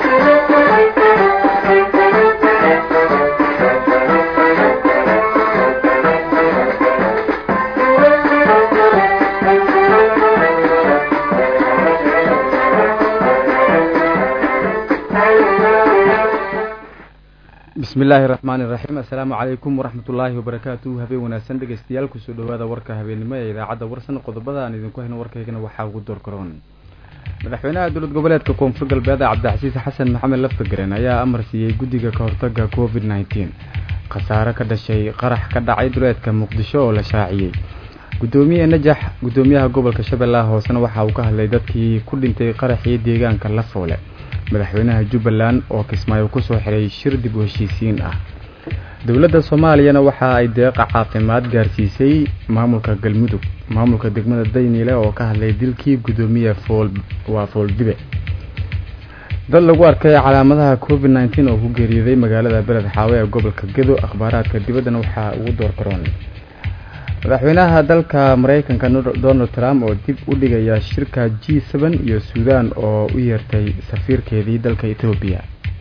bismi illaahi raxmaani iraxiim assalaamu calaykum waraxmatullaahi wabarakaatuh habeen wanaagsan dhegeystayaal kusoo dhawaada warka habeennimo ee idaacadda warsan qodobada aan idinku hayno warkaygana waxaa ugu door karoon madaxweynaha dowlad goboleedka koonfur galbeed cabdicasiis xasan maxamed laftagaren ayaa amar siiyey guddiga ka hortaga covid nneteen khasaare ka dhashay qarax ka dhacay duleedka muqdisho oo la shaaciyey gudoomiye najax gudoomiyaha gobolka shabeellaha hoosena waxa uu ka hadlay dadkii ku dhintay qaraxii deegaanka lafoole madaxweynaha jubbaland oo kismaayo kusoo xiray shir dib u heshiisiin ah dowladda soomaaliyana waxa ay deeqa caafimaad gaarsiisay maamulka galmudug maamulka degmada dayniile oo ka hadlay dilkii gudoomiye fool waa fooldibe dad lagu arkay calaamadaha covid nneteen oo ku geeriyooday magaalada beled xaawe ee gobolka gedo akhbaaraadka dibaddana waxaa ugu door karoon madaxweynaha dalka mareykanka donald trump oo dib u dhigaya shirka g seben iyo suudan oo u yeertay safiirkeedii dalka etoobiya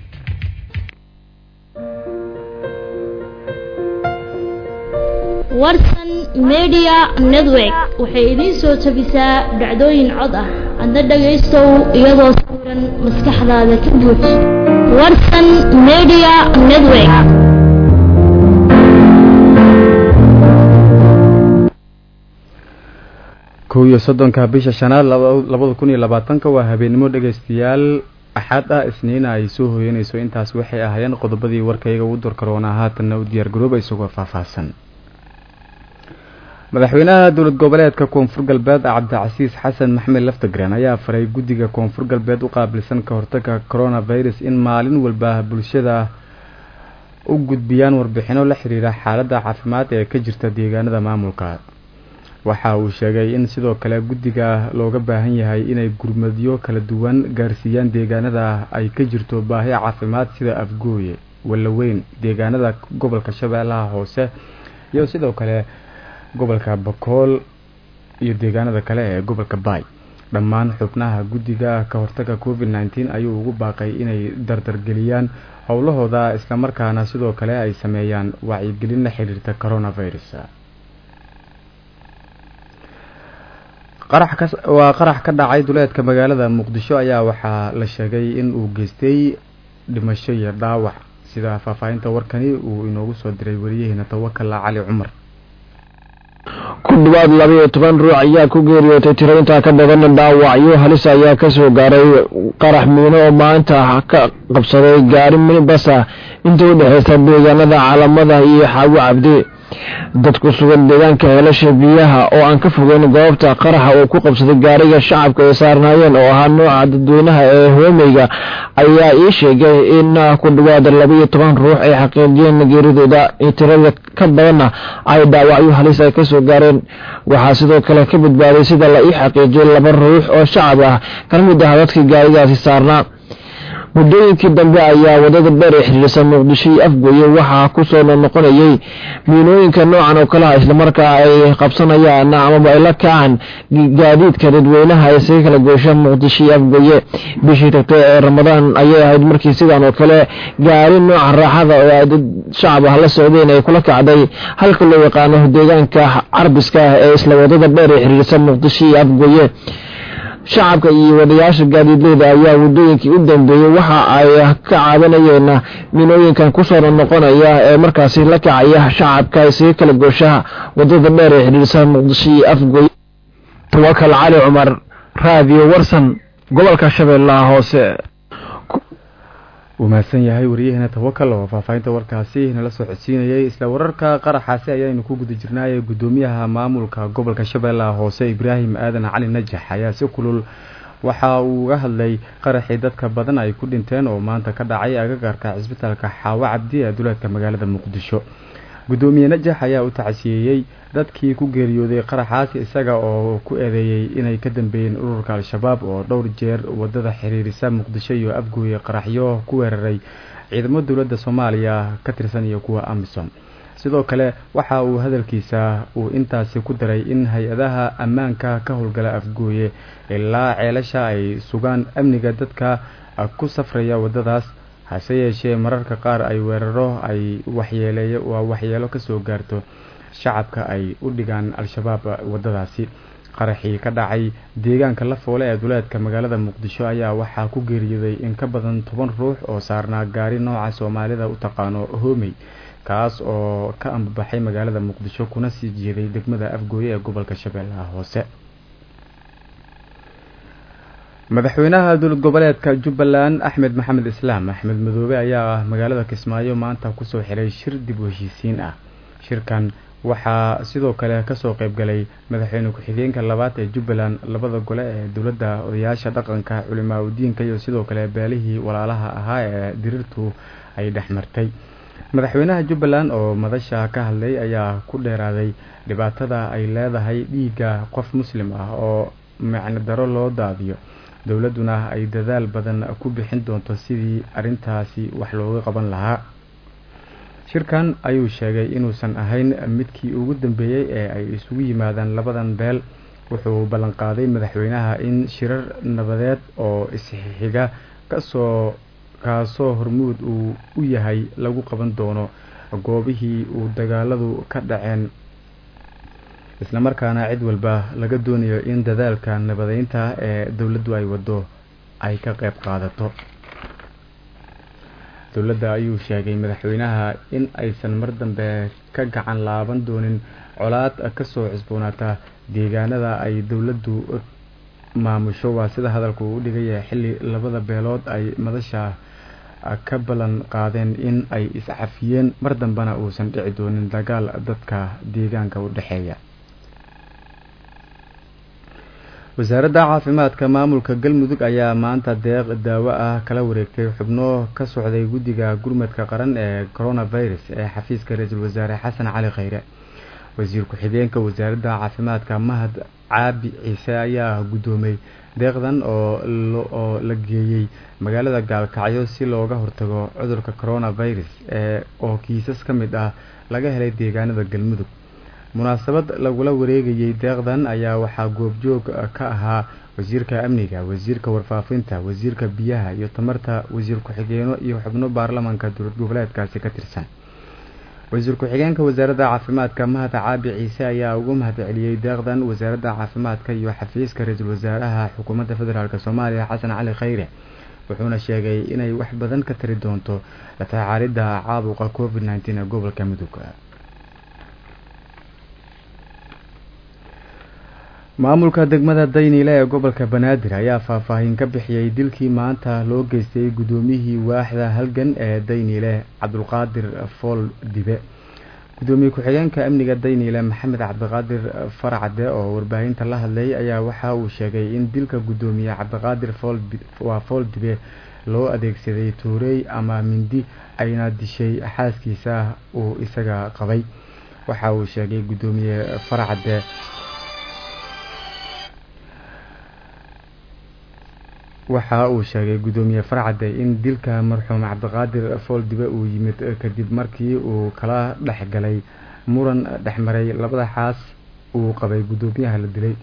warsan media network waxay idiin soo tabisaa dhacdooyin cod ah adna dhagaystow iyadoo sawiran maskaxdaada ka buuj warsan media network kow iyo soddonka bisha shanaad labada kun iyo labaatanka waa habeennimo dhegaystayaal axad ah isniina ay soo hooyanayso intaas waxay ahaayeen qodobadii warkayga ugu door karoonaa haatanna u diyaar garooba isagoo faahfaahsan madaxweynaha dowlad goboleedka koonfur galbeed cabdicasiis xasan maxamed laftagren ayaa faray guddiga koonfur galbeed u qaabilsan ka hortaga coronavirus in maalin walba bulshada u gudbiyaan warbixino la xiriira xaaladda caafimaad ee ka jirta deegaanada maamulka waxa uu sheegay in sidoo kale guddiga looga baahan yahay inay gurmadyo kala duwan gaarsiiyaan deegaanada ay ka jirto baahi caafimaad sida afgooye wallaweyn deegaanada gobolka shabeellaha hoose iyo sidoo kale gobolka bakool iyo deegaanada kale ee gobolka baay dhammaan xubnaha guddiga ka hortaga covid nneteen ayuu ugu baaqay inay dardargeliyaan howlahooda islamarkaana sidoo kale ay sameeyaan wacyigelin la xiriirta coronavirus waa qarax ka dhacay duleedka magaalada muqdisho ayaa waxaa la sheegay in uu geystay dhimasho iyo dhaawac sida faahfaahinta warkani uu inoogu soo diray wariyaheena tawakala cali cumar ku dhawaad labaiyo toban ruux ayaa ku geeriyootay tiro intaa ka badan dhaawacyo halis ayaa kasoo gaaray qarax miino oo maanta ka qabsaday gaari minibasa inta u dhexeysa deegaanada calamada iyo xaawo cabdi dad ku sugan deegaanka heelasha biyaha oo aan ka fogeyn goobta qaraxa uu ku qabsaday gaariga shacabka ay saarnaayeen oo ahaa nooca dadweynaha ee hoomeyga ayaa ii sheegay in ku dhawaad labaiyo toban ruux ay xaqiijiyeen geeridooda tirada ka badanna ay dhaawacyo halis ay kasoo gaareen waxaa sidoo kale ka badbaaday sida la ii xaqiijiyay laba ruux oo shacab ah kana mid ah dadkii gaarigaasi saarnaa muddooyinkii dambe ayaa wadada dheer ee xiriirsan muqdisho iyo afgoye waxaa kusoo noqnoqonayay miinooyinka noocan oo kaleha islamarkaa ay qabsanayaan amaba ay la kacaan gaadiidka dadweynaha ee isaga kala goosha muqdisho iyo afgoye bishii tagtay ee ramadaan ayay ahayd markii sidan oo kale gaari nooca raaxada oo ay dad shacab ah la socdeen ay kula kacday halka loo yaqaano deegaanka carbiska ah ee isla wadada dheer ee xiriirsan muqdisho iyo afgoye shacabka iyo wadayaasha gaadiidleyda ayaa waddooyinkii u dambeeyey waxa ay ka caawinayeen minooyinkan kusoo noqonaya ee markaasi la kacaya shacabka isaga kala gooshaha wadada dheer ee xidhiirsa muqdisho iyo afgoy tawakal cali cumar raadiyo warsan gobolka shabeellaha hoose wuu mahadsan yahay wariyaheena tawakal oo faahfaahinta warkaasi nala soo codsiinayay isla wararka qaraxaasi ayaynu ku guda jirnaayay guddoomiyaha maamulka gobolka shabeellaha hoose ibraahim aadan cali najax ayaa si kulul waxa uu uga hadlay qaraxii dadka badan ay ku dhinteen oo maanta ka dhacay agagaarka cisbitaalka xaawo cabdi ee duleedka magaalada muqdisho guddoomiye najax ayaa u tacsiyeeyey dadkii ku geeriyooday qaraxaas isaga oo ku eedeeyey inay ka dambeeyeen ururka al-shabaab oo dhowr jeer wadada xiriirisa muqdisho iyo afgooye qaraxyo ku weeraray ciidamo dowladda soomaaliya ka tirsan iyo kuwa amisom sidoo kale waxa uu hadalkiisa uu intaasi ku daray in hay-adaha ammaanka ka howlgala afgooye ilaa ceelasha ay sugaan amniga dadka ku safraya waddadaas hase yeeshee mararka qaar ay weeraro ay waxyeeleeyo waa waxyeelo kasoo gaarto shacabka ay u dhigaan al-shabaab waddadaasi qaraxii ka dhacay deegaanka la foole ee duleedka magaalada muqdisho ayaa waxaa ku geeriyooday in ka badan toban ruux oo saarnaa gaari nooca soomaalida u taqaano hoomey kaas oo ka ambabaxay magaalada muqdisho kuna sii jeeday degmada afgooye ee gobolka shabeellaha hoose madaxweynaha dowlad goboleedka jubbaland axmed maxamed islaam axmed madoobe ayaa magaalada kismaayo maanta kusoo xiray shir dib u heshiisiin ah shirkan waxaa sidoo kale kasoo qeybgalay madaxweyne ku-xigeenka labaad ee jubbaland labada gole ee dowladda odayaasha dhaqanka culimaa udiinka iyo sidoo kale beelihii walaalaha ahaa ee dirirtu ay dhexmartay madaxweynaha jubbaland oo madasha ka hadlay ayaa ku dheeraaday dhibaatada ay leedahay dhiigga qof muslim ah oo macno daro loo daadiyo dowladduna ay dadaal badan ku bixin doonto sidii arrintaasi wax looga qaban lahaa shirkan ayuu sheegay inuusan ahayn midkii ugu dambeeyey ee ay isugu yimaadaan labadan beel wuxuu ballanqaaday madaxweynaha in shirar nabadeed oo isxiga kasoo kaasoo hormuud uu u yahay lagu qaban doono goobihii uu dagaaladu ka dhaceen islamarkaana cid walba laga doonayo in dadaalka nabadeynta ee dowladdu ay wado ay ka qeyb qaadato dowladda ayuu sheegay madaxweynaha in aysan mar dambe ka gacan laaban doonin colaad kasoo cusboonaata deegaanada ay dowladdu maamusho waa sida hadalku u dhigaya xilli labada beelood ay madasha ka ballan qaadeen in ay iscafiyeen mar dambena uusan dhici doonin dagaal dadka deegaanka u dhexeeya wasaaradda caafimaadka maamulka galmudug ayaa maanta deeq daawo ah kala wareegtay xubno ka socday guddiga gurmadka qaran ee coronavirus ee xafiiska ra-iisul wasaare xasan cali khayre wasiir ku-xigeenka wasaaradda caafimaadka mahad caabi ciise ayaa guddoomay deeqdan oo la geeyey magaalada gaalkacyo si looga hortago cudurka coronavirus ee oo kiisas ka mid ah laga helay deegaanada galmudug munaasabad lagula wareegayey deeqdan ayaa waxaa goobjoog ka ahaa wasiirka amniga wasiirka warfaafinta wasiirka biyaha iyo tamarta wasiir ku-xigeeno iyo xubno baarlamaanka dowlad goboleedkaasi ka tirsan wasiir ku-xigeenka wasaaradda caafimaadka mahad caabi ciise ayaa ugu mahad celiyey deeqdan wasaaradda caafimaadka iyo xafiiska ra-iisul wasaaraha xukuumadda federaalk soomaaliya xasan cali khayre wuxuuna sheegay inay wax badan ka tari doonto la tacaalidda caabuqa covid nneteen ee gobolka mudug maamulka degmada dayniile ee gobolka banaadir ayaa faahfaahin ka bixiyey dilkii maanta loo geystay guddoomiyihii waaxda halgan ee dayniile cabdulqaadir fool dibe guddoomiye ku-xigeenka amniga dayniile maxamed cabdiqaadir farcade oo warbaahinta la hadlay ayaa waxa uu sheegay in dilka guddoomiye cabdiqaadir waa fool dibe loo adeegsaday tuurey ama mindi ayna dishay xaaskiisa uu isaga qabay waxa uu sheegay guddoomiye farcade waxa uu sheegay guddoomiye farcade in dilka marxuum cabdiqaadir fooldibe uu yimid kadib markii uu kala dhex galay muran dhexmaray labada xaas uu qabay guddoomiyaha la dilay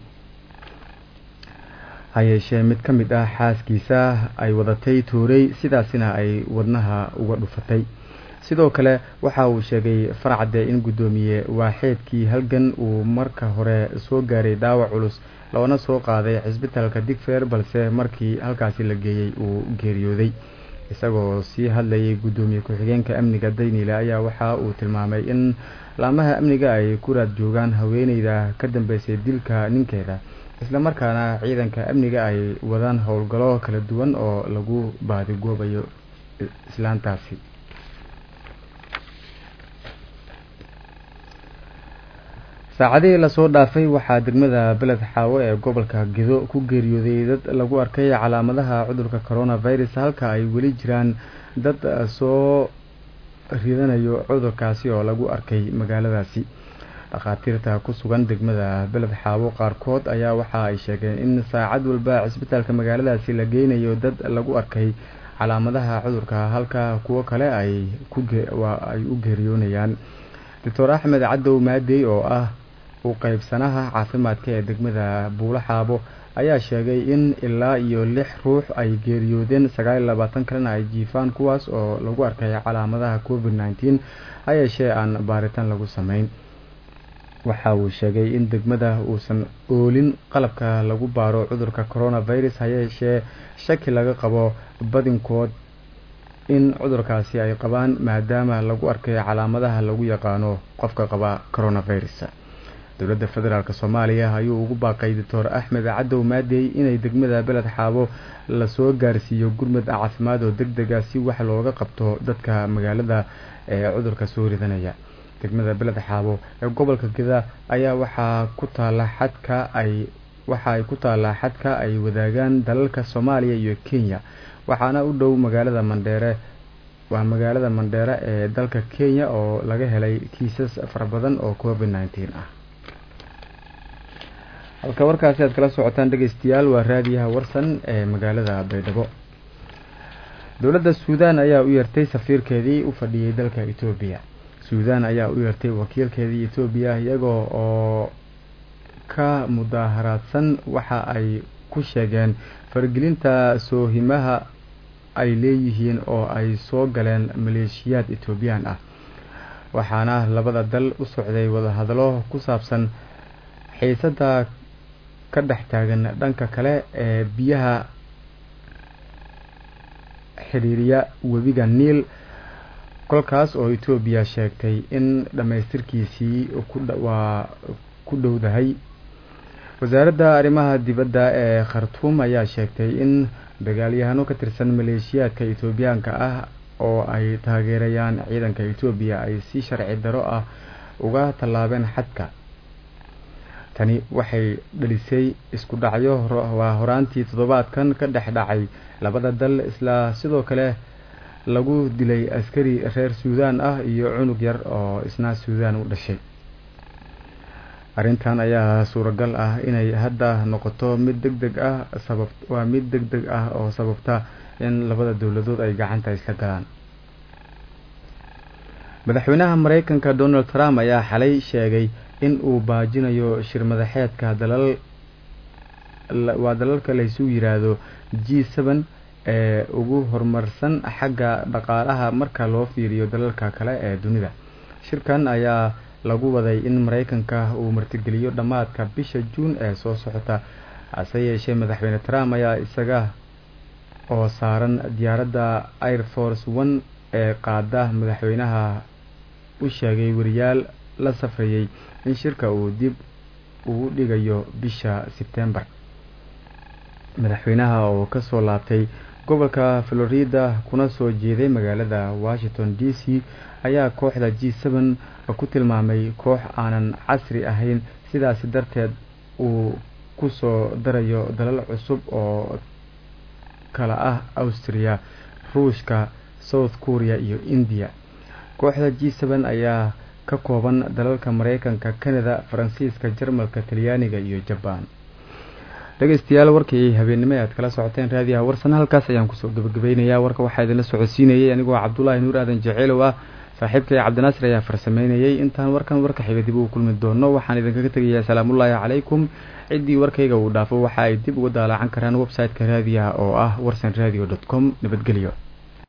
hayeeshee mid ka mid ah xaaskiisa ay wadatay tuurey sidaasina ay wadnaha uga dhufatay sidoo kale waxa uu sheegay farcade in guddoomiye waaxeedkii halgan uu marka hore soo gaaray dhaawac culus loona soo qaaday cisbitaalka digfeer balse markii halkaasi la geeyey uu geeriyooday isagoo sii hadlayay guddoomiye ku-xigeenka amniga dayniile ayaa waxa uu tilmaamay in laamaha amniga ay ku raad joogaan haweeneyda ka dambeysay dilka ninkeeda islamarkaana ciidanka amniga ay wadaan howlgallo kala duwan oo lagu baadigoobayo islaantaasi saacadihii lasoo dhaafay waxaa degmada beled xaawo ee gobolka gedo ku geeriyooday dad lagu arkay calaamadaha cudurka coronavirus halka ay weli jiraan dad soo ridanayo cudurkaasi oo lagu arkay magaaladaasi dhakhaatiirta ku sugan degmada beled xaawo qaarkood ayaa waxa ay sheegeen in saacad walba cisbitaalka magaaladaasi la geynayo dad lagu arkay calaamadaha cudurka halka kuwo kale ay ay u geeriyoonayaan doctor axmed cadow maadey oo ah u qeybsanaha caafimaadka ee degmada buulo xaabo ayaa sheegay in ilaa iyo lix ruux ay geeriyoodeen sagaal iyo labaatan kalena ay jiifaan kuwaas oo lagu arkay calaamadaha covid nneteen ha yeeshee aan baaritaan lagu sameyn waxa uu sheegay in degmada uusan oolin qalabka lagu baaro cudurka coronavirus ha yeeshee shaki laga qabo badinkood in cudurkaasi ay qabaan maadaama lagu arkay calaamadaha lagu yaqaano qofka qaba coronavirus dowladda federaalk soomaaliya ayuu ugu baaqay doctor axmed cadow maadey inay degmada beled xaabo lasoo gaarsiiyo gurmud caafimaad oo deg dega si wax looga qabto dadka magaalada ee cudurka soo ridanaya degmada beled xaabo ee gobolka geda ayaa waxaa ku taala xadka ay waxa ay ku taallaa xadka ay wadaagaan dalalka soomaaliya iyo kenya waxaana u dhow magaalada mandheere waa magaalada mandheere ee dalka kenya oo laga helay kiisas fara badan oo covid nneteen ah halka warkaasi aad kala socotaan dhegeystayaal waa raadiyaha warsan ee magaalada baydhabo dowladda suudaan ayaa u yeertay safiirkeedii u fadhiyey dalka etoobiya suudaan ayaa u yeertay wakiilkeedii etoobiya iyagoo oo ka mudaaharaadsan waxa ay ku sheegeen faragelinta soohimaha ay leeyihiin oo ay soo galeen maleeshiyaad etoobiyaan ah waxaana labada dal u socday wadahadalo ku saabsan xiisada ka dhex taagan dhanka kale ee biyaha xiriiriya webiga niil kolkaas oo etoobiya sheegtay in dhammaystirkiisii waa ku dhowdahay wasaaradda arrimaha dibadda ee khartuum ayaa sheegtay in dagaalyahano ka tirsan maleeshiyaadka etoobiyaanka ah oo ay taageerayaan ciidanka etoobiya ay si sharci daro ah uga tallaabeen xadka tani waxay dhalisay isku dhacyo waa horaantii toddobaadkan ka dhex dhacay labada dal isla sidoo kale lagu dilay askari reer suudaan ah iyo cunug yar oo isna suudaan u dhashay arrintan ayaa suuragal ah inay hadda noqoto mid deg deg ah sabab waa mid deg deg ah oo sababta in labada dowladood ay gacanta isla galaan madaxweynaha mareykanka donald trump ayaa xalay sheegay in uu baajinayo shir madaxeedka dalal waa dalalka laysu yiraahdo g seven ee ugu horumarsan xagga dhaqaalaha marka loo fiiriyo dalalka kale ee dunida shirkan ayaa lagu waday in mareykanka uu martigeliyo dhammaadka bisha juun ee soo socota hase yeeshee madaxweyne trump ayaa isaga oo saaran diyaaradda air force one ee qaada madaxweynaha u sheegay wariyaal la safrayay in shirka uu dib ugu dhigayo bisha sebtembar madaxweynaha oo kasoo laabtay gobolka florida kuna soo jeeday magaalada washington d c ayaa kooxda g seven ku tilmaamay koox aanan casri ahayn sidaasi darteed uu kusoo darayo dalal cusub oo kala ah austria ruushka south korea iyo india kooxda g seven ayaa ka kooban dalalka mareykanka canada faransiiska jarmalka talyaaniga iyo jabaan dhegeystayaal warkii habeennimo e aad kala socoteen raadiyaha warsan halkaas ayaan kusoo gabagabeynayaa warka waxaa idinla socodsiinayay anigoo cabdulaahi nuur aadan jeceelow ah saaxiibkay cabdinaasir ayaa farsameynayay intaan warkan warka xiga dib ugu kulmi doono waxaan idinkaga tegayaa salaamullaahi calaykum ciddii warkayga uu dhaafo waxa ay dib uga daalaacan karaan website-ka raadiyaha oo ah warsan radio dot com nabadgelyo